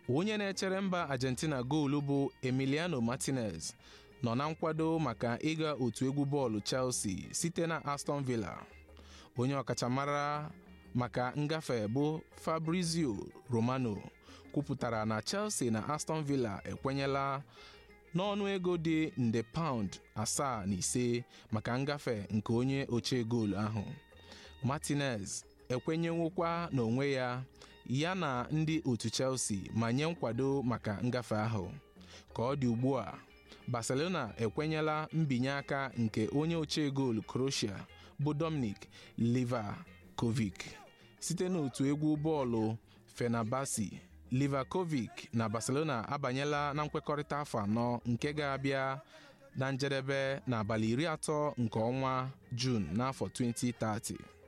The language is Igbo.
onye na-echere mba Argentina goolu bụ Emiliano Martinez nọ na nkwado maka ịga otu egwu bọọlụ Chelsea site na Aston Villa onye ọkachamara maka ngafe bụ Fabrizio Romano kwupụtara na Chelsea na Aston Villa ekwenyela n'ọnụ ego dị nde paụnd asaa na ise maka ngafe nke onye ochie goolu ahụ Martinez ekwenyenwukwa n'onwe ya ya na ndị otu Chelsea ma nye nkwado maka ngafe ahụ ka ọ dị ugbu a Barcelona ekwenyela mbinye aka nke onye ochie goolu Croatia bụ Dominic Livakovic site n'otu egwu bọọlụ Fenerbahce Livakovic na Barcelona abanyela na nkwekọrịta afọ anọ nke ga-abịa na njedebe n'abalị iri atọ nke ọnwa Jun n'afọ 2030